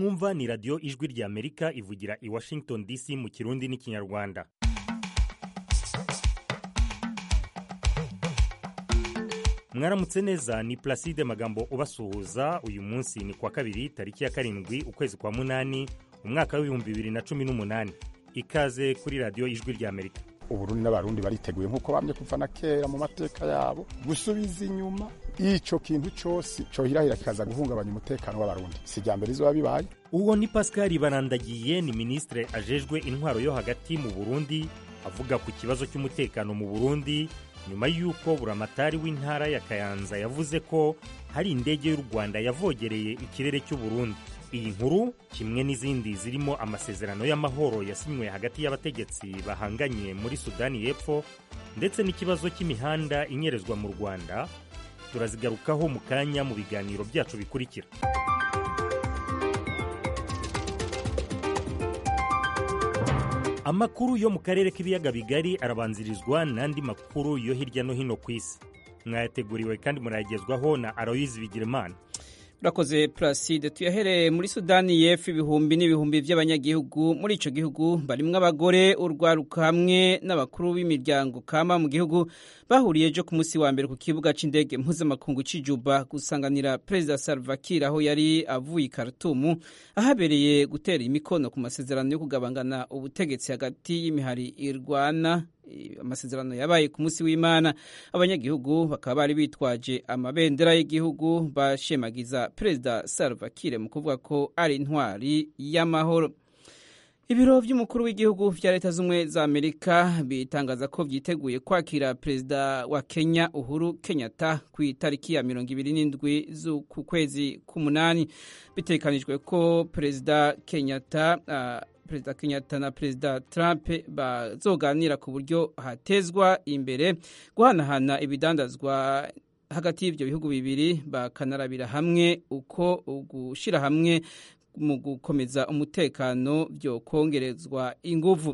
mwumva ni radiyo ijwi rya amerika ivugira i washington dc mu kirundi n'ikinyarwanda mwaramutse neza ni placide magambo ubasuhuza uyu munsi ni kwa kabiri tariki ya karindwi ukwezi kwa munani umwaka w'ibihumbi bibiri na cumi n'umunani ikaze kuri radiyo ijwi rya amerika uburundi n'abarundi bariteguye nk'uko bamye kuva na kera mu mateka yabo gusubiza inyuma ico kintu cose cohirahira kikaza guhungabanya umutekano w'abarundi si rya mbere izoba bibaye uwo ni pascal barandagiye ni minisitiri ajejwe intwaro yo hagati mu burundi avuga ku kibazo cy'umutekano mu burundi nyuma y'uko buramatari w'intara ya kayanza yavuze ko hari indege y'u rwanda yavogereye ikirere cy'u burundi iyi nkuru kimwe n'izindi zirimo amasezerano y'amahoro yasinywe hagati y'abategetsi bahanganye muri sudani y'epfo ndetse n'ikibazo cy'imihanda inyerezwa mu rwanda turazigarukaho mu kanya mu biganiro byacu bikurikira amakuru yo mu karere k'ibiyaga bigari arabanzirizwa n'andi makuru yo hirya no hino ku isi mwayateguriwe kandi murayagezwaho na aloyizi bigirimana urakoze Placide tuyahereye muri sudani y'epfo ibihumbi n'ibihumbi by'abanyagihugu muri icyo gihugu barimo abagore urwaruka hamwe n'abakuru b'imiryango kama mu gihugu bahuriye ejo ku munsi wa mbere ku kibuga cy'indege mpuzamakungu cy'ijuba gusanganira perezida Salva Kiir aho yari avuye i Khartoum ahabereye gutera imikono ku masezerano yo kugabangana ubutegetsi hagati y'imihari irwana amasezerano yabaye ku munsi w'imana abanyagihugu bakaba bari bitwaje amabendera y'igihugu bashemagiza perezida Salva Kiir mu kuvuga ko ari intwari y'amahoro ibiro by'umukuru w'igihugu bya leta z'ubumwe za amerika bitangaza ko byiteguye kwakira perezida wa kenya uhuru kenyatta ku itariki ya mirongo ibiri n'indwi z'uku kwezi k'umunani bitekanijwe ko perezida kenyatta uh, perezida kenyatta na perezida trump bazoganira ku buryo hatezwa imbere guhanahana ibidandazwa hagati y'ibyo bihugu bibiri bakanarabira hamwe uko gushyira hamwe mu gukomeza umutekano byo kongerezwa inguvu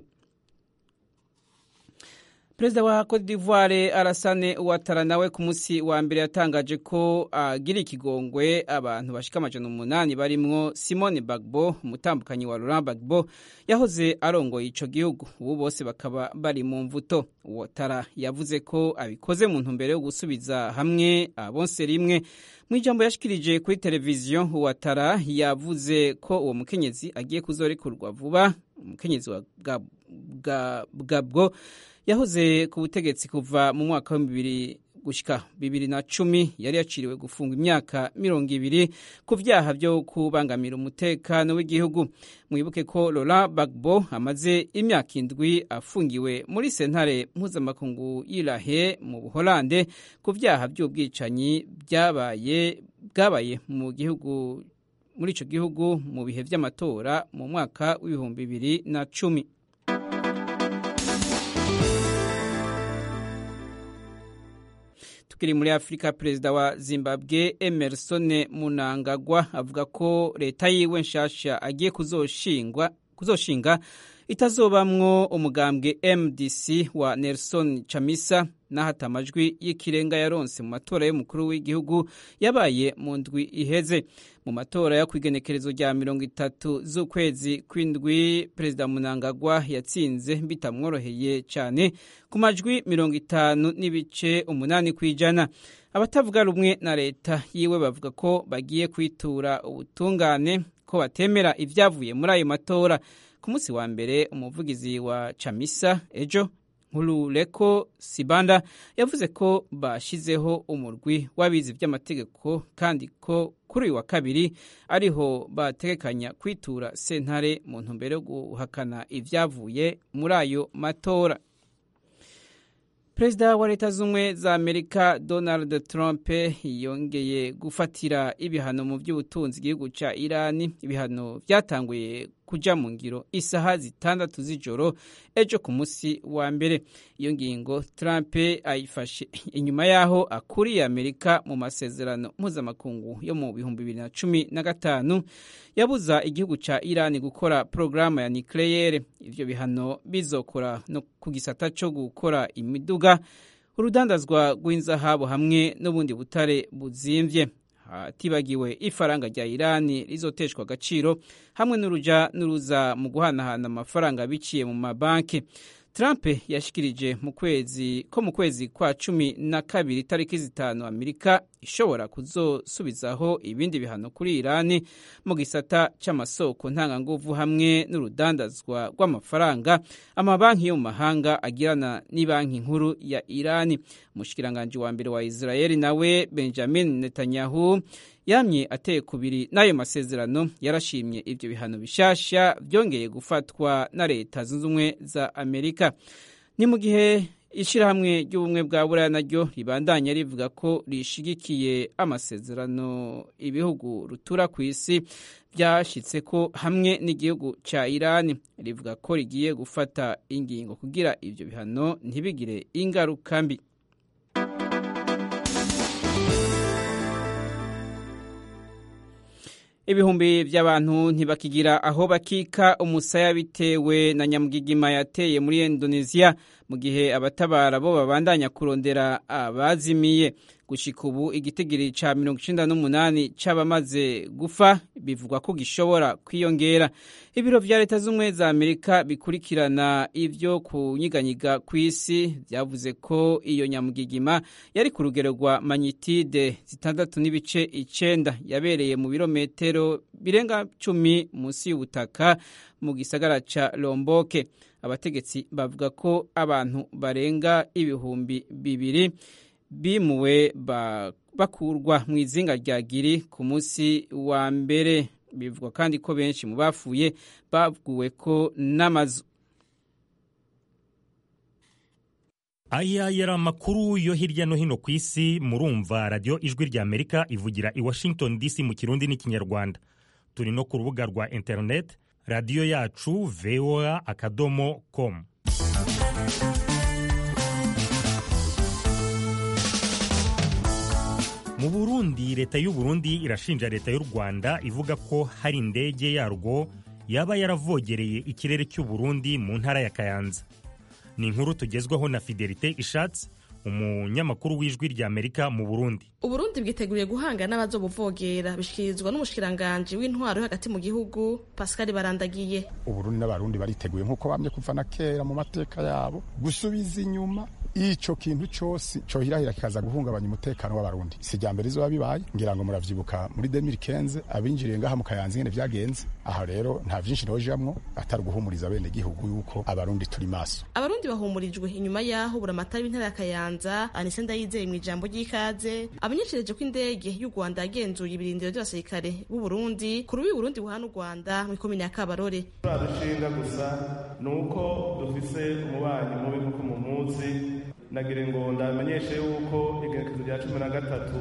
perezida wa cote d'ivoire arasane uwatara nawe ku munsi wa mbere yatangaje ko agira ikigongwe abantu bashika amajana umunani barimwo simone bagbo umutambukanyi wa laurent bagbo yahoze arongoye ico gihugu ubu bose bakaba bari mu mvuto uwatara yavuze ko abikoze mu ntumbero yo gusubiza hamwe abonse rimwe mu ijambo yashikirije kuri televiziyo uwatara yavuze ko uwo mukenyezi agiye kuzorekurwa vuba umukenyezi wa gabwo yahoze ku butegetsi kuva mu mwaka wa bibiri gushyika bibiri na cumi yari yaciriwe gufungwa imyaka mirongo ibiri ku byaha byo kubangamira umutekano w'igihugu mwibuke ko Laurent Gbagbo amaze imyaka indwi afungiwe muri sentare mpuzamakungu y'irahe mu buholande ku byaha by'ubwicanyi byabaye bwabaye mu gihugu muri icyo gihugu mu bihe by'amatora mu mwaka w'ibihumbi bibiri na cumi tukiri muri afurika perezida wa zimbabwe emerson munangagwa avuga ko leta yiwe nshasha agiye kuzoshinga itazobamwo umugambwe mdc wa nelson chamisa n'ahata amajwi y'ikirenga yaronse mu matora y'umukuru w'igihugu yabaye mu ndwi iheze mu matora yo kwigenekerezo rya mirongo itatu z'ukwezi kw'indwi perezida munangagwa yatsinze bitamworoheye cyane ku majwi mirongo itanu n'ibice umunani ku ijana abatavuga rumwe na leta yiwe bavuga ko bagiye kwitura ubutungane ko batemera ibyavuye muri ayo matora ku munsi wa mbere umuvugizi wa chamisa ejo nkurureko sibanda yavuze ko bashyizeho umurwi w'abizi by'amategeko kandi ko kuri uyu wa kabiri ariho bategekanya kwitura sentare mu ntumbero yo guhakana ibyavuye muri ayo matora perezida wa leta z'ubumwe za amerika donald trump yongeye gufatira ibihano mu by'ubutunzi igihugu cya irani ibihano byatanguye kuja mu ngiro isaha zitandatu z'ijoro ejo ku munsi wa mbere iyo ngingo trump ayifashe inyuma y'aho akuriye amerika mu masezerano mpuzamakungu yo mu bihumbi bibiri na cumi na gatanu yabuza igihugu cya irani gukora porogaramu ya nikleyere ivyo bihano bizokora no ku gisata co gukora imiduga urudandazwa rw'inzahabu hamwe n'ubundi butare buzimvye hatibagiwe ifaranga rya irani rizoteshwa agaciro hamwe n'uruja n'uruza mu guhanahana amafaranga biciye mu mabanki Trump yashikirije mu kwezi ko mu kwezi kwa cumi na kabiri itariki zitanu Amerika ishobora kuzosubizaho ibindi bihano kuri Irani mu gisata c'amasoko ntanganguvu hamwe n'urudandazwa rw'amafaranga amabanki yo mu mahanga agirana n'ibanki nkuru ya Irani umushikiranganje wa mbere wa Israeli nawe Benjamin Netanyahu yamye ateye kubiri n'ayo masezerano yarashimye ibyo bihano bishasha byongeye gufatwa na leta zunze ubumwe za amerika ni mu gihe ishyirahamwe ry'ubumwe bwa buraya naryo ribandanya rivuga ko rishigikiye amasezerano ibihugu rutura ku isi byashyitse ko hamwe n'igihugu cya irani rivuga ko rigiye gufata ingingo kugira ibyo bihano ntibigire ingaruka mbi ibihumbi by'abantu ntibakigira aho bakika umusaya bitewe na nyamugigima yateye muri Indonesia mu gihe abatabara bo babandanya kurondera abazimiye gushika ubu igitigiri ca mirongo icenda n'umunani c'abamaze gufa bivugwa ko gishobora kwiyongera ibiro vya leta z'ubumwe za amerika bikurikirana ivyo kunyiganyiga kw'isi vyavuze ko iyo nyamugigima yari ku rugero rwa manyitide zitandatu n'ibice icenda yabereye mu birometero birenga cumi munsi y'ubutaka mu gisagara ca lomboke abategetsi bavuga ko abantu barenga ibihumbi bibiri bimuwe bakurwa mu izinga rya giri ku munsi wa mbere bivugwa kandi ko benshi mu bapfuye baguwe ko n'amazu aya yari amakuru yo hirya no hino ku isi murumva radiyo ijwi rya amerika ivugira i washington dc mu kirundi n'ikinyarwanda turi no ku rubuga rwa interineti radiyo yacu voa akadomo komu mu burundi leta y'u Burundi irashinja leta y'u rwanda ivuga ko hari indege yarwo yaba yaravogereye ikirere cy'u Burundi mu ntara ya kayanza ni inkuru tugezwaho na fidelite ishatse umunyamakuru w'ijwi rya amerika mu burundi uburundi bwiteguriye guhanga n'abazobuvogera bishyikirizwa n'umushikiranganji w'intwaro yo hagati mu gihugu pascal barandagiye uburundi n'abarundi bariteguye nk'uko bamye kuva na kera mu mateka yabo gusubiza inyuma ico kintu cose cohirahira kikaza guhungabanya umutekano w'abarundi si rya mbere izoba bibaye ngira ngo muravyibuka muri 2015 abinjiriye ngaha mu kayanza ingene vyagenze aha rero nta vyinshi nojamwo atari uguhumuriza bene gihugu yuko abarundi turi maso abarundi bahumurijwe inyuma yaho buramatari w'intara ya kayanza anise ndayizeye mu ijambo ry'ikaze amenyeshereje ko indege y'u rwanda yagenzuye ibirindiro by'abasirikare b'u burundi ku rubi burundi buhana u rwanda mu ikomine ya kabarore dushinga gusa ni uko dufise umubanyi mubi nk'uko mu munsi nagira ngo ndamenyeshe yuko igerekezo rya cumi na gatatu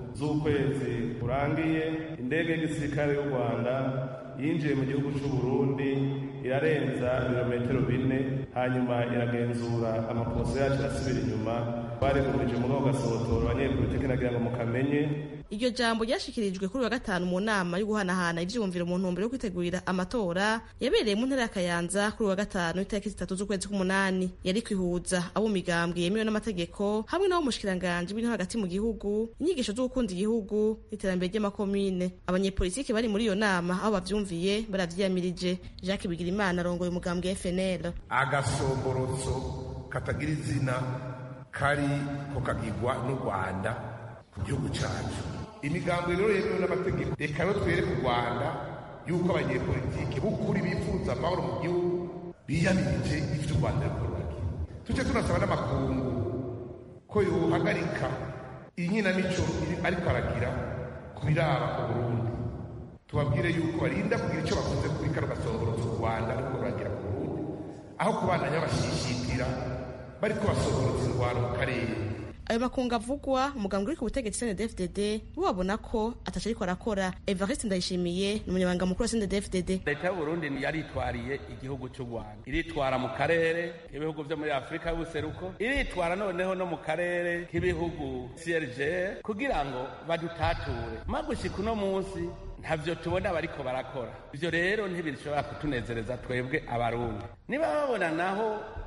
z'ukwezi kurangiye indege y'igisirikare y'u rwanda yinjiye mu gihugu cy'u Burundi irarenza ibirometero bine hanyuma iragenzura amaposo yacu irasubira inyuma barigumije muri ako gasohotoro abanyepolitiki nagira ngo mukamenye iryo jambo ryashikirijwe kuri wa gatanu mu nama yo guhanahana ivyiyumviro mu ntumbero yo kwitegurira amatora yabereye mu ntara ya Kayanza kuri wa gatanu itariki zitatu z'ukwezi k'umunani yari kwihuza abo migambwe yemewe n'amategeko hamwe n'abo mushikiranganje w'intara hagati mu gihugu inyigisho zo gukunda igihugu n'iterambere ry'amakomine abanyepolitiki bari muri iyo nama aho bavyumviye baravyiyamirije Jacques Bigirimana arongoye umugambwe FNL agasomborotso katagira izina kari ko kagirwa n'u Rwanda ku gihugu cyacu imigambo rero yemewe n'amategeko reka rero twereke u rwanda yuko abanyepolitike b'ukuri bifuza amahoro mu gihugu biyamirije ivyo u rwanda rukorwaga tujye tunasaba n'amakungu ko yohagarika inkinamico ariko aragira ku biraba uburundi tubabwire yuko barinda kugira icyo bakoze kuri kano gasongorotso u rwanda ariko ruragira ku burundi aho kubandanya bashishitira bariko basongorotsa indwara mu karere ayo makungu avugwa umugambwe uri ku butegetsi CNDD-FDD bo babona ko ataco ariko arakora Evariste Ndayishimiye ni umunyamabanga mukuru wa CNDD-FDD leta y'u Burundi yaritwariye igihugu cy'u Rwanda iritwara mu karere k'ibihugu vyo muri Afurika y'ubuseruko iritwara noneho no mu karere k'ibihugu CRG kugira ngo badutature magushika uno munsi ntavyo tubona bariko barakora ivyo rero ntibishobora kutunezereza twebwe abarundi niba babona naho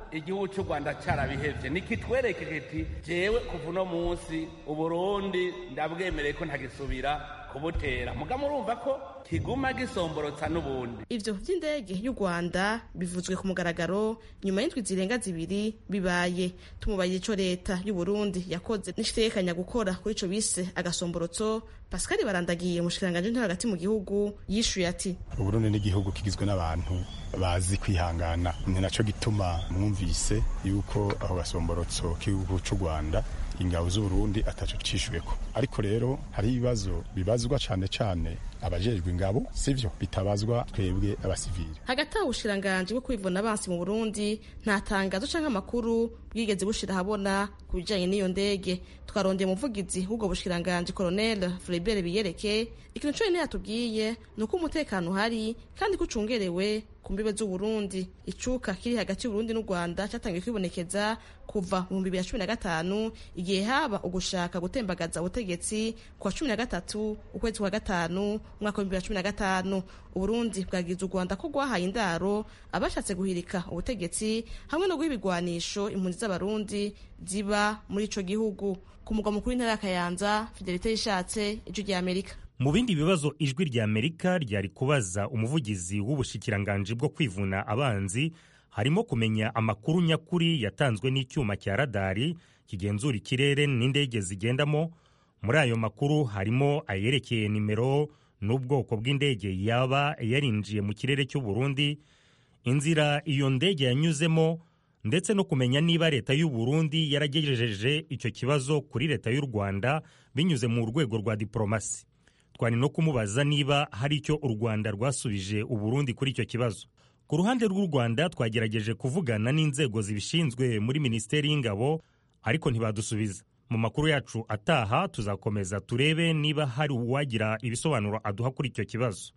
igihugu cy'u rwanda carabihevye nikitwereke kiti jewe kuva uno munsi uburundi ndabwemereye ko ntagisubira kubutera muga murumva ko kiguma gisomborotsa n'ubundi ivyo vy'indege y'u rwanda bivuzwe ku mugaragaro nyuma y'indwi zirenga zibiri bibaye tumubaye ico leta y'u burundi yakoze n'ishitekanya gukora kuri ico bise agasomborotso pascal barandagiye umushikiranganji ntara hagati mu gihugu yishuye ati uburundi n'igihugu kigizwe n'abantu bazi kwihangana ni naco gituma mwumvise yuko aho gasomborotso k'igihugu c'u rwanda ingabo z'uburundi ataco cishuweko ariko rero hari ibibazo bibazwa cane cane abajejwe ingabo sivyo bitabazwa twebwe abasivili hagati aho ubushikiranganji bwo kwivuna abansi mu burundi nta tangazo canke amakuru bwigeze bushira ahabona ku bijanye n'iyo ndege twarondeye umuvugizi w'ubwo bushikiranganji colonel Flebert Biyereke ikintu conyene yatubwiye ni uko umutekano uhari kandi ko ucungerewe ku mbibe z'uburundi icuka kiri hagati y'uburundi n'u rwanda catangiye kwibonekeza kuva mu bihumbi bibiri na cumi na gatanu igihe haba ugushaka gutembagaza ubutegetsi ku wa cumi na gatatu ukwezi kwa gatanu umwaka w'ibihumbi bibiri na cumi na gatanu uburundi bwagize u rwanda ko rwahaye indaro abashatse guhirika ubutegetsi hamwe no guha ibigwanisho impunzi z'abarundi ziba muri ico gihugu ku mugwa mukuru w'intara ya kayanza fidelite yishatse ijwi rya amerika mu bindi bibazo ijwi rya amerika ryari kubaza umuvugizi w'ubushikiranganji bwo kwivuna abanzi harimo kumenya amakuru nyakuri yatanzwe n'icyuma cya radari kigenzura ikirere n'indege zigendamo muri ayo makuru harimo ayerekeye nimero n'ubwoko bw'indege yaba yarinjiye mu kirere cy'u Burundi inzira iyo ndege yanyuzemo ndetse no kumenya niba leta y'u Burundi yaragejeje icyo kibazo kuri leta y'u Rwanda binyuze mu rwego rwa diporomasi twari no kumubaza niba hari icyo u Rwanda rwasubije u Burundi kuri icyo kibazo ku ruhande rw'u Rwanda twagerageje kuvugana n'inzego zibishinzwe muri Minisiteri y'Ingabo ariko ntibadusubiza mu makuru yacu ataha tuzakomeza turebe niba hari uwagira ibisobanuro aduha kuri icyo kibazo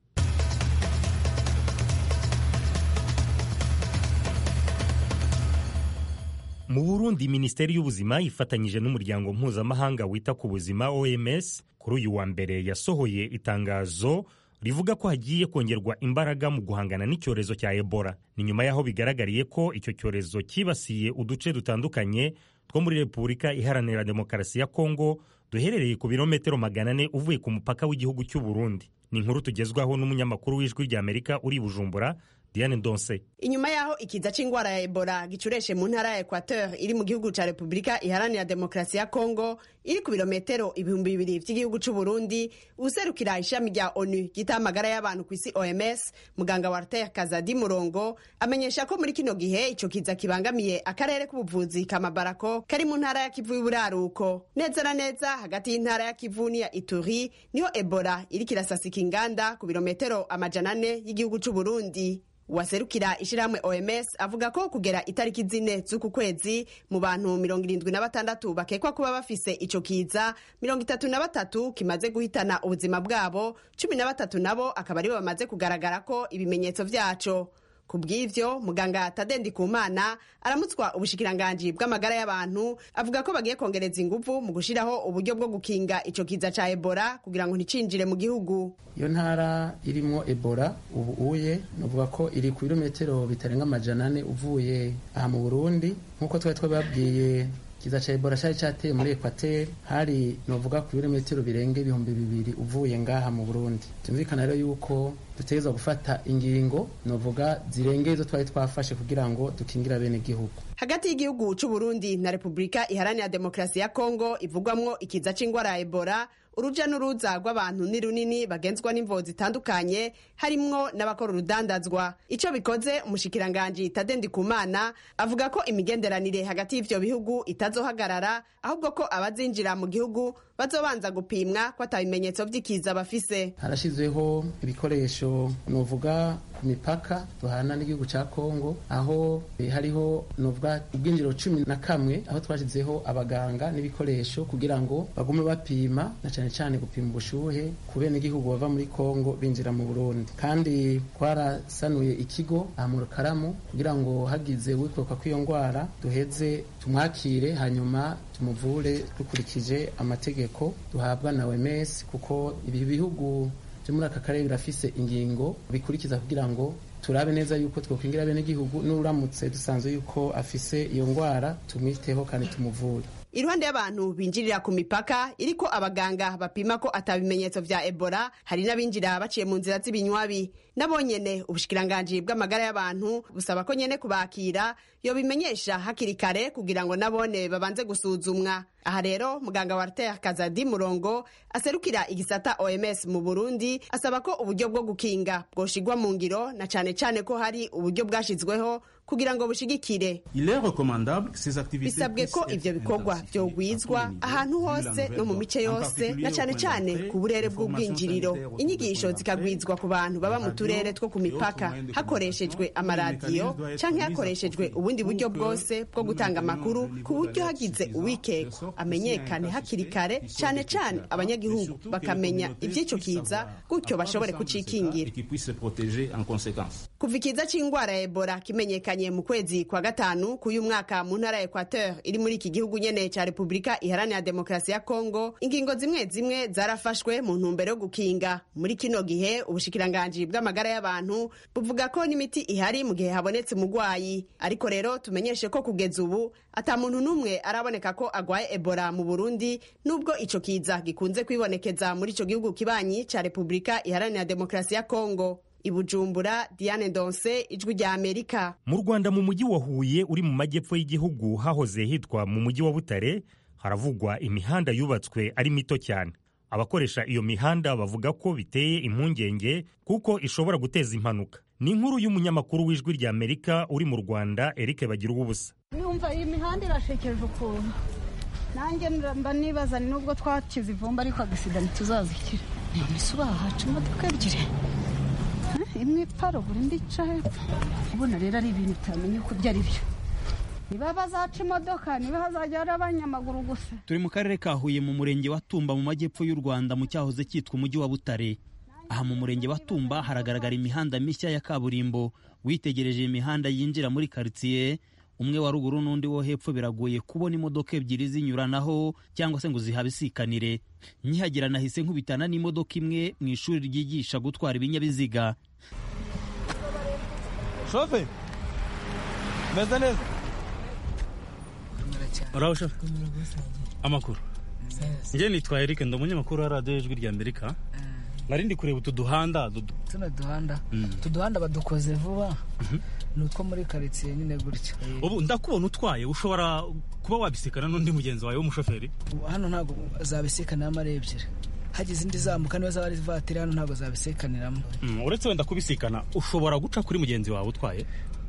mu burundi minisiteri y'ubuzima ifatanyije n'umuryango mpuzamahanga wita ku buzima oms kuri uyu wa mbere yasohoye itangazo rivuga ko hagiye kongerwa imbaraga mu guhangana n'icyorezo cya ebola ni nyuma y'aho bigaragariye ko icyo cyorezo cyibasiye uduce dutandukanye two muri repubulika iharanira demokarasi ya kongo duherereye ku birometero magana ane uvuye ku mupaka w'igihugu cy'u burundi ni inkuru tugezwaho n'umunyamakuru w'ijwi ry'amerika uri bujumbura Diane Donse. Inyuma yaho ikiza c'ingwara ya Ebola gicureshe mu ntara ya Equateur iri mu gihugu ca Republika iharanira demokarasi ya Kongo iri ku birometero ibihumbi bibiri vy'igihugu c'u Burundi userukira ishami rya ONU gita amagara y'abantu ku isi OMS muganga Walter Kazadi Murongo amenyesha ko muri kino gihe ico kiza kibangamiye akarere k'ubuvuzi kamabarako kari mu ntara ya Kivu y'uburaruko neza na neza hagati y'intara ya Kivu n'iya Ituri niho Ebola iriko irasasika inganda ku birometero amajana ane y'igihugu c'u Burundi waserukira ishirahamwe OMS avuga ko kugera itariki zine z'uku kwezi mu bantu mirongo irindwi na batandatu bakekwa kuba bafise ico kiza mirongo itatu na batatu kimaze guhitana ubuzima bwabo cumi na batatu nabo akaba aribo bamaze kugaragara ko ibimenyetso vyaco ku bw'ivyo muganga tadendi kumana aramutswa ubushikiranganji bw'amagara y'abantu avuga ko bagiye kongereza inguvu mu gushiraho uburyo bwo gukinga ico kiza ca ebola kugira ngo nticinjire mu gihugu iyo ntara irimwo ebola ubu uye novuga ko iri ku birometero bitarenga amajana ane uvuye aha mu burundi nk'uko twari twababwiye kiza ca ebola cari cateye muri ekwateri hari novuga ku birometero birenga ibihumbi bibiri uvuye ngaha mu burundi tumvikana rero yuko dutegerezwa gufata ingingo novuga zirengeye izo twari twafashe kugira ngo dukingira bene igihugu hagati y'igihugu c'u Burundi na Republika iharanira demokarasi ya Kongo ivugwamwo ikiza c'ingwara ya ebola uruja n'uruza rw'abantu ni runini bagenzwa n'imvo zitandukanye harimwo n'abakora urudandazwa ico bikoze umushikiranganji Tadendi Kumana avuga ko imigenderanire hagati y'ivyo bihugu itazohagarara ahubwo ko abazinjira mu gihugu bazobanza gupimwa ko atabimenyetso vy'ikiza bafise harashizweho ibikoresho novuga ku mipaka duhana n'igihugu ca Kongo aho hariho novuga ubwinjiro cumi na kamwe aho twashizeho abaganga n'ibikoresho kugira ngo bagume bapima na cane cane gupima ubushuhe ku bene igihugu bava muri Kongo binjira mu Burundi kandi twarasanuye ikigo aha mu Rukaramu kugira ngo hagize wikoroka kw'iyo ngwara duheze tumwakire hanyuma tumuvure dukurikije amategeko duhabwa na OMS kuko ibi bihugu byo muri aka karere birafise ingingo bikurikiza kugira ngo turabe neza yuko twokwingira bene gihugu n'uramutse dusanzwe yuko afise iyo ngwara tumwiteho kandi tumuvure iruhande y'abantu binjirira ku mipaka iriko abaganga bapima ko atabimenyetso vya ebola hari n'abinjira baciye mu nzira z'ibinywabi nabo nyene ubushikiranganji bw'amagara y'abantu busaba ko nyene kubakira yobimenyesha hakiri kare kugira ngo nabone babanze gusuzumwa aha rero muganga wa Arter Kazadi Murongo aserukira igisata OMS mu Burundi asaba ko uburyo bwo gukinga bwoshigwa mu ngiro na cane cane ko hari uburyo bwashizweho kugira ngo bushigikire bisabwe ko ivyo bikorwa vyogwizwa ahantu hose no mu mice yose na cane cane ku burere bw'ubwinjiriro inyigisho zikagwizwa ku bantu baba mu turere two ku mipaka hakoreshejwe amaradiyo canke hakoreshejwe ubundi buryo bwose bwo gutanga amakuru ku buryo hagize uwikekwa amenyekane hakiri kare cane cane abanyagihugu bakamenya ivy'ico kiza gutyo bashobore kucikingira kuva ikiza c'ingwara ya ebola kimenyekanye mu kwezi kwa gatanu k'uyu mwaka mu ntara ya equateur iri muri iki gihugu nyene ca repubulika iharanira demokarasi ya kongo ingingo zimwe zimwe zarafashwe mu ntumbero yo gukinga muri kino gihe ubushikiranganji bw'amagara y'abantu buvuga ko n'imiti ihari mu gihe habonetse umugwayi ariko rero tumenyeshe ko kugeza ubu ata muntu n'umwe araboneka ko agwaye ebola mu burundi nubwo ico kiza gikunze kwibonekeza muri ico gihugu kibanyi ca repubulika iharanira demokarasi ya kongo ibujumbura diane donse ijwi rya amerika mu rwanda mu mujyi wa huye uri mu majyepfo y'igihugu hahoze hitwa mu mujyi wa butare haravugwa imihanda yubatswe ari mito cyane abakoresha iyo mihanda bavuga ko biteye impungenge kuko ishobora guteza impanuka ni inkuru y'umunyamakuru w'ijwi rya amerika uri mu rwanda eric bagira ubusa numva iyi mihanda irashekeje ukuntu nanjye mba nibaza ni nubwo twakize ivumba ariko agasida ntituzazikira none se urahaca imodoka ebyiri imwe iparugura indi ica hepfo ubona rero ari ibintu utamenya uko ibyo ari byo niba bazaca imodoka niba hazajya hari abanyamaguru gusa turi mu karere ka huye mu murenge wa tumba mu majyepfo y'u rwanda mu cyahoze cyitwa umujyi wa butare aha mu murenge wa tumba haragaragara imihanda mishya ya kaburimbo witegereje imihanda yinjira muri karitsiye umwe wa ruguru n'undi wo hepfo biragoye kubona imodoka ebyiri zinyuranaho cyangwa se ngo zihabisikanire nkihagera nahise nkubitana n'imodoka imwe mu ishuri ryigisha gutwara ibinyabiziga shofe meze neza uraho shofe amakuru njye nitwa Eric ndi umunyamakuru wa radiyo ijwi rya amerika nari ndi kureba utu duhanda tuno duhanda utu duhanda badukoze vuba ni utwo muri karitsiye nyine gutya ubu ndakubona utwaye ushobora kuba wabisikana n'undi mugenzi wawe w'umushoferi hano ntabwo zabisikaniramo ari ebyiri hagize indi zamuka niba zaba ari ivatiri hano ntabwo zabisikaniramo uretse wenda kubisikana ushobora guca kuri mugenzi wawe utwaye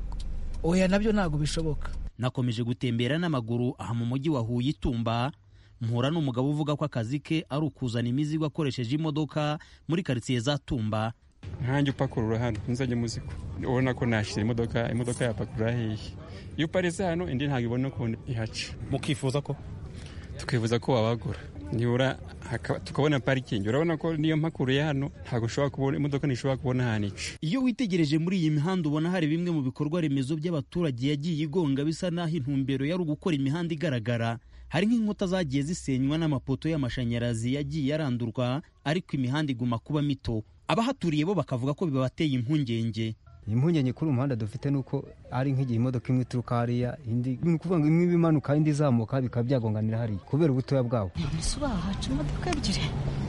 oya nabyo ntabwo bishoboka nakomeje gutembera n'amaguru aha mu mujyi wa huye itumba mpura n'umugabo uvuga ko akazi ke ari ukuzana imizigo akoresheje imodoka muri karitsiye za tumba nkanjye upakurura hano nzajya muzigo ubona ko nashyira imodoka imodoka yapakurura hehe iyo uparitse hano indi ntabwo ibona ukuntu ihaca mukifuza ko tukifuza ko wabagura nibura tukabona parikingi urabona ko niyo mpakuruye hano ntabwo ushobora kubona imodoka ntishobora kubona ahantu ica iyo witegereje muri iyi mihanda ubona hari bimwe mu bikorwa remezo by'abaturage yagiye igonga bisa n'aho intumbero yari ugukora imihanda igaragara hari nk'inkuta zagiye zisenywa n'amapoto y'amashanyarazi yagiye arandurwa ariko imihanda iguma kuba mito abahaturiye bo bakavuga ko bibabateye impungenge impungenge kuri umuhanda dufite ni uko ari nk'igihe imodoka imwe ituruka hariya indi ni ukuvuga ngo imwe imanuka indi izamuka bikaba byagonganira hariya kubera ubutoya bwawo ese urahaca imodoka ebyiri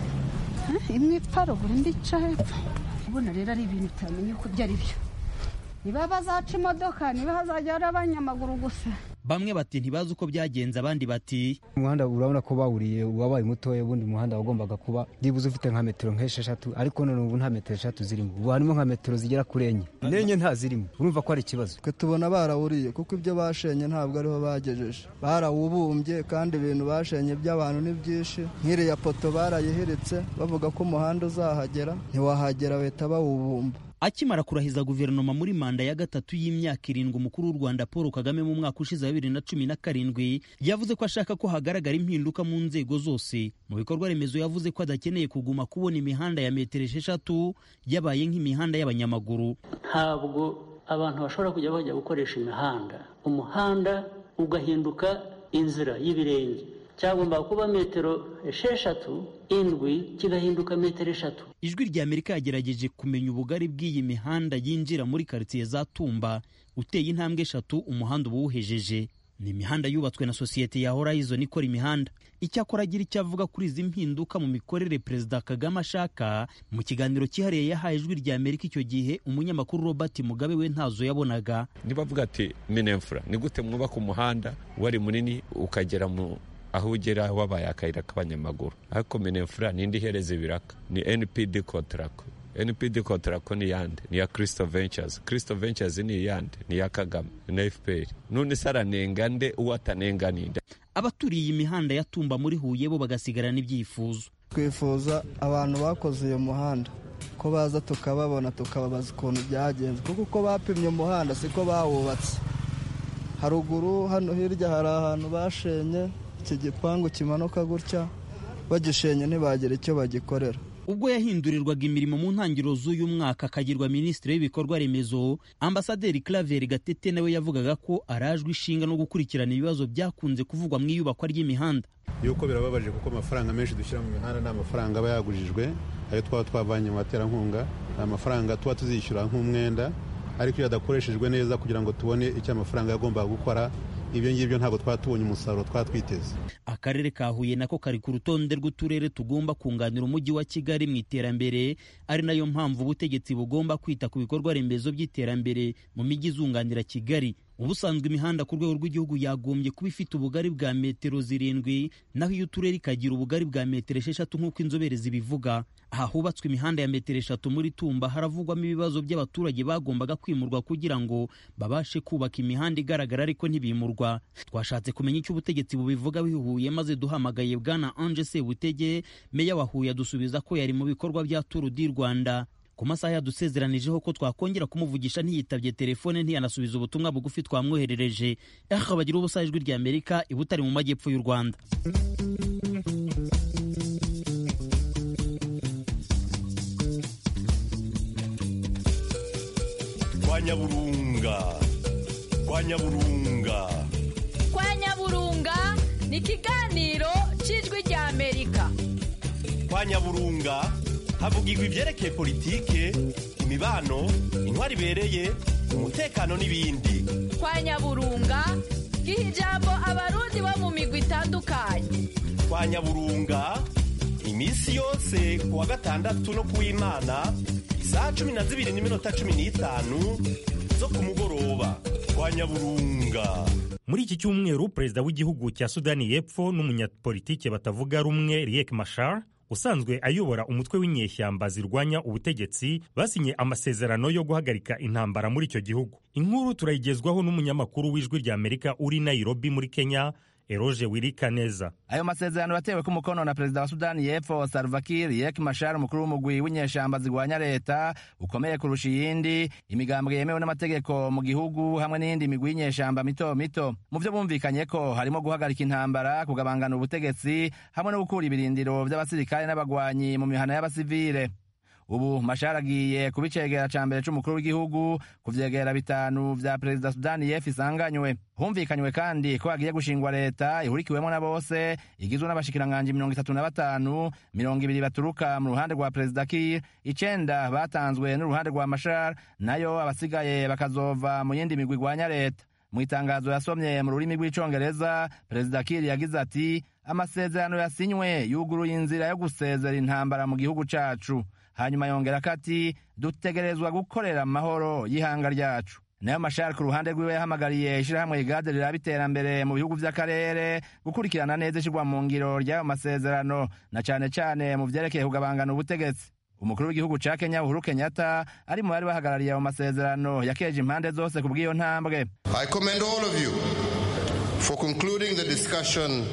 imwe iparugura indi ica hepfo ubona rero ari ibintu utamenya uko ibyo ari byo niba bazaca imodoka niba hazajya hari abanyamaguru gusa bamwe bati ntibazi uko byagenze abandi bati umuhanda urabona ko bawuriye wabaye mutoya ubundi umuhanda wagombaga kuba byibuze ufite nka metero nk'esheshatu ariko none ubu nta metero eshatu zirimo ubu harimo nka metero zigera kuri enye n'enye nta zirimo urumva ko ari ikibazo twe tubona barawuriye kuko ibyo bashenye ntabwo ariho bagejeje barawubumbye kandi ibintu bashenye by'abantu ni byinshi nk'iriya poto barayihiritse bavuga ko umuhanda uzahagera ntiwahagera bahita bawubumba akimara kurahiza guverinoma muri manda ya gatatu y'imyaka irindwi umukuru w'u rwanda paul kagame mu mwaka ushize wa bibiri na cumi na karindwi yavuze ko ashaka ko hagaragara impinduka mu nzego zose mu bikorwa remezo yavuze ko adakeneye kuguma kubona imihanda ya metero esheshatu yabaye nk'imihanda y'abanyamaguru ntabwo abantu bashobora kujya bajya gukoresha imihanda umuhanda ugahinduka inzira y'ibirenge cyagombaga kuba metero esheshatu indwi kigahinduka metero eshatu ijwi rya amerika yagerageje kumenya ubugari bw'iyi mihanda yinjira muri karitsiye za tumba uteye intambwe eshatu umuhanda uba uwuhejeje ni imihanda yubatswe na sosiyete ya horizon ikora imihanda icyakora agira icyo avuga kuri izi mpinduka mu mikorere perezida kagame ashaka mu kiganiro cyihariye yahaye ijwi rya amerika icyo gihe umunyamakuru robert mugabe we ntazo yabonaga nibavuga ati minefura ni gute mwubaka umuhanda wari munini ukagera mu aho ugera wabaye akayira k'abanyamaguru ariko minefura nindi ihereza ibiraka ni npd kontarako npd kontarako ni yande ni iya kirisito ventures kirisito ventures ni iyande ni iya kagame na fpr none se aranenga nde uwo atanenga ninde abaturiye iyi mihanda ya tumba muri huye bo bagasigarana ibyifuzo twifuza abantu bakoze uyu muhanda ko baza tukababona tukababaza ukuntu byagenze kuko uko bapimye umuhanda siko bawubatse haruguru hano hirya hari ahantu bashenye iki gipangu kimanuka gutya bagishenye ntibagire icyo bagikorera ubwo yahindurirwaga imirimo mu ntangiriro z'uyu mwaka akagirwa minisitiri w'ibikorwa remezo ambasaderi claver gatete nawe yavugaga ko arajwe ishinga no gukurikirana ibibazo byakunze kuvugwa mu iyubakwa ry'imihanda yuko birababaje kuko amafaranga menshi dushyira mu mihanda ni amafaranga aba yagujijwe ayo twaba twavanye mu baterankunga ni amafaranga tuba tuzishyura nk'umwenda ariko iyo adakoreshejwe neza kugira ngo tubone icyo amafaranga yagombaga gukora ibyo ngibyo ntabwo twaba tubonye umusaruro twaba twiteze akarere ka huye nako kari ku rutonde rw'uturere tugomba kunganira umujyi wa kigali mu iterambere ari nayo mpamvu ubutegetsi bugomba kwita ku bikorwa remezo by'iterambere mu mijyi izunganira kigali ubusanzwe imihanda ku rwego rw'igihugu yagombye kuba ifite ubugari bwa metero zirindwi naho iyo uturere ikagira ubugari bwa metero esheshatu nk'uko inzobere zibivuga aha hubatswe imihanda ya metero eshatu muri tumba haravugwamo ibibazo by'abaturage bagombaga kwimurwa kugira ngo babashe kubaka imihanda igaragara ariko ntibimurwa twashatse kumenya icyo ubutegetsi bubivuga bihuye maze duhamagaye bwana anje sebutege meya wa huye adusubiza ko yari mu bikorwa bya turu di rwanda ku masaha yadusezeranijeho ko twakongera kumuvugisha ntiyitabye telefone ntiyanasubiza ubutumwa bugufi twamwoherereje aha bagira ubusa ijwi rya amerika ibutari mu majyepfo y'u rwanda kwa nyaburunga kwa nyaburunga kwa nyaburunga ni ikiganiro cy'ijwi rya amerika kwa nyaburunga havugirwa ibyerekeye politike imibano intwari ibereye umutekano n'ibindi kwa nyaburunga giha ijambo abarundi bo mu migwi itandukanye kwa nyaburunga iminsi yose ku wa gatandatu no ku w'imana isaha cumi na zibiri n'iminota cumi n'itanu zo ku mugoroba kwa nyaburunga muri iki cyumweru perezida w'igihugu cya sudani y'epfo n'umunyapolitike batavuga rumwe riek mashar usanzwe ayobora umutwe w'inyeshyamba zirwanya ubutegetsi basinye amasezerano yo guhagarika intambara muri icyo gihugu inkuru turayigezwaho n'umunyamakuru w'ijwi rya amerika uri nairobi muri kenya eroge wirika neza ayo masezerano yatewe ku mukono na perezida wa sudani y'epfo salva kiir riek mashar umukuru w'umugwi w'inyeshyamba zirwanya leta ukomeye kurusha iyindi imigambwe yemewe n'amategeko mu gihugu hamwe n'iyindi migwi y'inyeshyamba mito mito mu byo bumvikanye ko harimo guhagarika intambara kugabangana ubutegetsi hamwe no gukura ibirindiro by'abasirikare n'abagwanyi mu mihana y'abasivile ubu mashara agiye kuba icegera ca mbere c'umukuru w'igihugu ku vyegera bitanu vya perezida sudani y'epfo isanganywe humvikanywe kandi ko hagiye gushingwa leta ihurikiwemo na bose igizwe n'abashikiranganji mirongo itatu na batanu mirongo ibiri baturuka mu ruhande rwa perezida kir icenda batanzwe n'uruhande rwa mashar nayo abasigaye bakazova mu yindi migwi igwanya leta mu itangazo yasomye mu rurimi rw'icongereza perezida kir yagize ati amasezerano yasinywe yuguruye inzira yo gusezera intambara mu gihugu cacu hanyuma yongera ko ati dutegerezwa gukorera amahoro y'ihanga ryacu nayo mashari ku ruhande rwiwe yahamagariye ishyirahamwe igade riraba iterambere mu bihugu by'akarere gukurikirana neza ishyirwa mu ngiro ry'ayo masezerano na cyane cyane mu byerekeye kugabangana ubutegetsi umukuru w'igihugu ca kenya uhuru kenyatta ari mu bari bahagarariye ayo masezerano yakeje impande zose ku bw'iyo ntambwe I commend all of you for concluding the discussion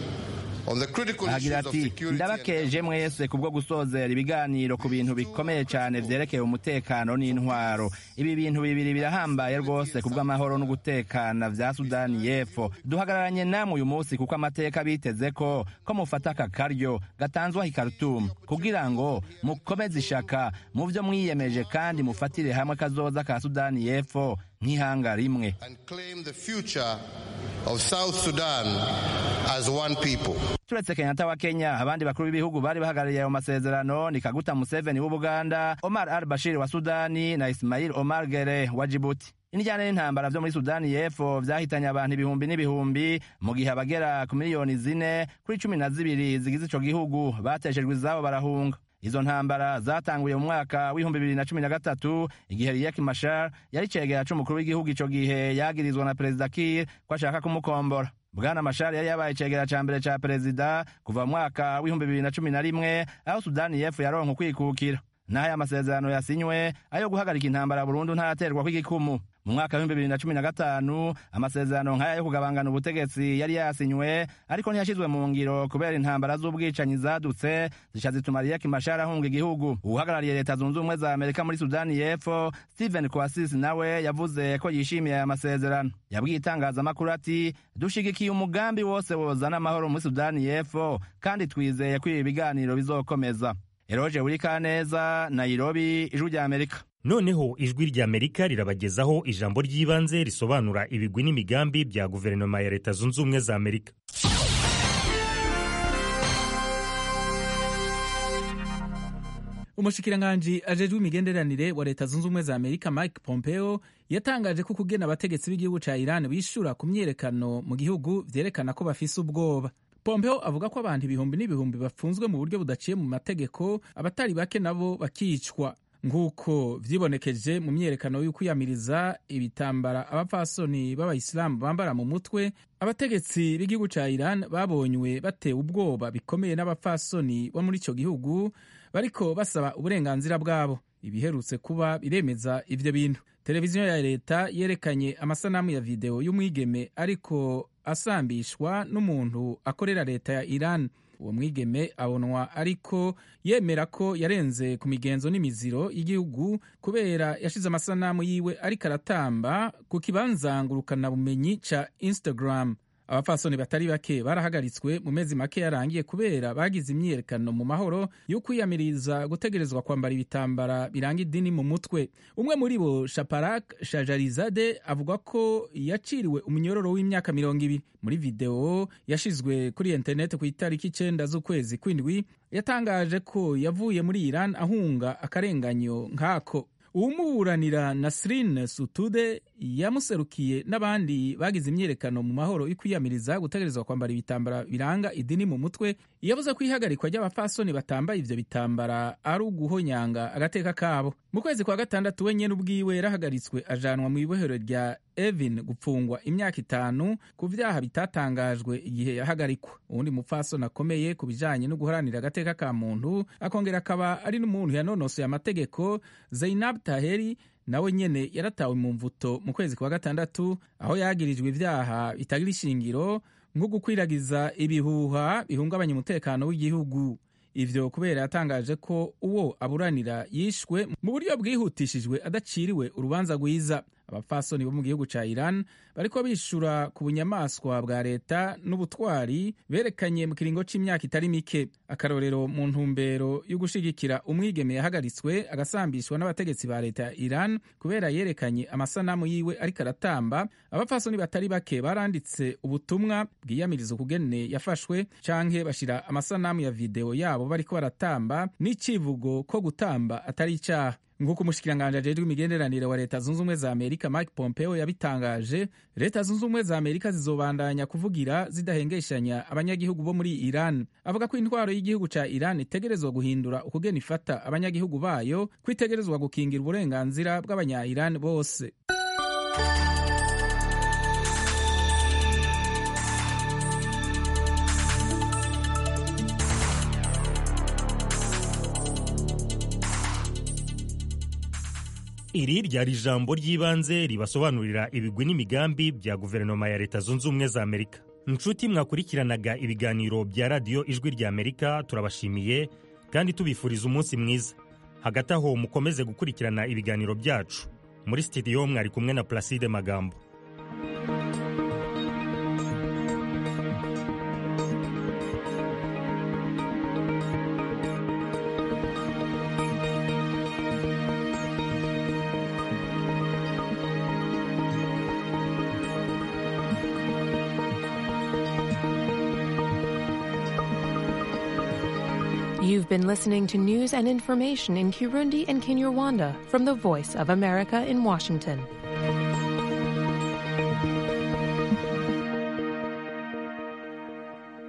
agira ati ndabakeje mwese kubwo gusozera ibiganiro ku bintu bikomeye cyane vyerekeye umutekano n'intwaro ibi bintu bibiri birahambaye rwose kubw'amahoro no gutekana vya sudani y'epfo duhagararanye namwe uyu munsi kuko amateka biteze ko ko mufata aka karyo gatanzwaho i Khartoum kugira ngo mukomeze ishaka mu vyo mwiyemeje kandi mufatire hamwe kazoza ka sudani y'epfo nk'ihanga rimwe of South Sudan as one people. turetse kenyatta wa kenya abandi bakuru b'ibihugu bari bahagarariye ayo masezerano ni kaguta museveni w'ubuganda omar al bashir wa sudani na ismail omar gere wa jibuti inijyana n'intambara vyo muri sudani y'epfo vyahitanye abantu ibihumbi n'ibihumbi mu gihe abagera ku miliyoni zine kuri cumi na zibiri zigize ico gihugu bateshejwe izabo barahunga izo ntambara zatanguye mu mwaka w'ibihumbi bibiri na cumi na gatatu igihe riek mashar yari cegera c'umukuru w'igihugu ico gihe yagirizwa na perezida kir ko ashaka kumukombora bwana mashari yari yabaye icegera ca mbere ca perezida kuva mu mwaka w'ibihumbi bibiri na cumi na rimwe aho sudani y'epfo yaronka ukwikukira naho aya masezerano yasinywe ayo guhagarika intambara burundu ntaraterwa kw'igikumu mu mwaka w'ibihumbi bibiri na cumi na gatanu amasezerano nk'aya yo kugabangana ubutegetsi yari yasinywe ariko ntiyashyizwe mu ngiro kubera intambara z'ubwicanyi zadutse zica zituma riek mashar ahunga igihugu uhagarariye leta zunze ubumwe za amerika muri sudani y'epfo stephen kwasisi nawe yavuze ko yishimiye aya masezerano yabwiye itangazamakuru ati dushigikiye umugambi wose wozana amahoro muri sudani y'epfo kandi twizeye ko ibi biganiro bizokomeza eroje burikaneza nairobi ijwi rya amerika noneho ijwi rya amerika rirabagezaho ijambo ry'ibanze risobanura ibigwi n'imigambi bya guverinoma ya leta zunze ubumwe za amerika umushikiranganji ajejwe imigenderanire wa leta zunze ubumwe za amerika mike pompeo yatangaje ko kugena abategetsi b'igihugu ca iran bishura ku myiyerekano mu gihugu vyerekana ko bafise ubwoba pompeo avuga ko abantu ibihumbi n'ibihumbi bafunzwe mu buryo budaciye mu mategeko abatari bake nabo bakicwa nk'uko vyibonekeje mu myiyerekano y'ukwiyamiriza ibitambara abapfasoni b'abayisilamu bambara mu mutwe abategetsi b'igihugu ca iran babonywe batewe ubwoba bikomeye n'abapfasoni bo muri ico gihugu bariko basaba uburenganzira bwabo ibiherutse kuba biremeza ivyo bintu televiziyo ya leta yerekanye amasanamu ya videwo y'umwigeme ariko asambishwa n'umuntu akorera leta ya iran uwo mwigeme abonwa ariko yemera ko yarenze ku migenzo n'imiziro y'igihugu kubera yashize amasanamu yiwe ariko aratamba ku kibanza ngurukanabumenyi ca instagram abapfasoni batari bake barahagaritswe mu mezi make yarangiye kubera bagize imyiyerekano mu mahoro yo kwiyamiriza gutegerezwa kwambara ibitambara biranga idini mu mutwe umwe muri bo shaparak shajarizade avuga ko yaciriwe umunyororo w'imyaka mirongo ibiri muri videwo yashizwe kuri interineti ku itariki icenda z'ukwezi kw'indwi yatangaje ko yavuye muri iran ahunga akarenganyo nk'ako uwumuburanira nasrin sutude yamuserukiye n'abandi bagize imyiyerekano mu mahoro yo kwiyamiriza gutegerezwa kwambara ibitambara biranga idini mu mutwe yavuze ko ihagarikwa ry'abafasoni batambaye ivyo bitambara ari uguhonyanga agateka kabo mu kwezi kwa gatandatu we nyene ubwiwe yarahagaritswe ajanwa mu ibohero rya evin gupfungwa imyaka itanu ku vyaha bitatangajwe igihe yahagarikwa uwundi mupfasoni akomeye ku bijanye no guharanira agateka ka muntu akongera akaba ari n'umuntu yanonosoye amategeko zainab taheri nawe nyene yaratawe mu mvuto mu kwezi kwa gatandatu aho yagirijwe ivyaha bitagira ishingiro nko gukwiragiza ibihuha bihungabanya umutekano w'igihugu ivyo kubera yatangaje ko uwo aburanira yishwe mu buryo bwihutishijwe adaciriwe urubanza rwiza abapfasoni bo mu gihugu ca iran bariko bishura ku bunyamaswa bwa leta n'ubutwari berekanye mu kiringo c'imyaka itari mike akarorero mu ntumbero yo gushigikira umwigeme yahagaritswe agasambishwa n'abategetsi ba leta ya iran kubera yerekanye amasanamu yiwe ariko aratamba abapfasoni batari bake baranditse ubutumwa bwiyamiriza ukugene yafashwe canke bashira amasanamu ya videwo yabo bariko baratamba n'icivugo ko gutamba atari icaha nk'uko umushikiranganji ajejwe imigenderanire wa leta zunze ubumwe za amerika mike pompeo yabitangaje leta zunze ubumwe za amerika zizobandanya kuvugira zidahengeshanya abanyagihugu bo muri iran avuga ko intwaro y'igihugu ca iran itegerezwa guhindura ukugena ifata abanyagihugu bayo ko itegerezwa gukingira uburenganzira bw'abanya iran bose iri ryari ijambo ry'ibanze ribasobanurira ibigwi n'imigambi bya guverinoma ya leta zunze ubumwe za amerika inshuti mwakurikiranaga ibiganiro bya radiyo ijwi rya amerika turabashimiye kandi tubifuriza umunsi mwiza hagati aho mukomeze gukurikirana ibiganiro byacu muri sitidiyo mwari kumwe na placide magambo You've been listening to news and information in Kirundi and Kinyarwanda from the Voice of America in Washington.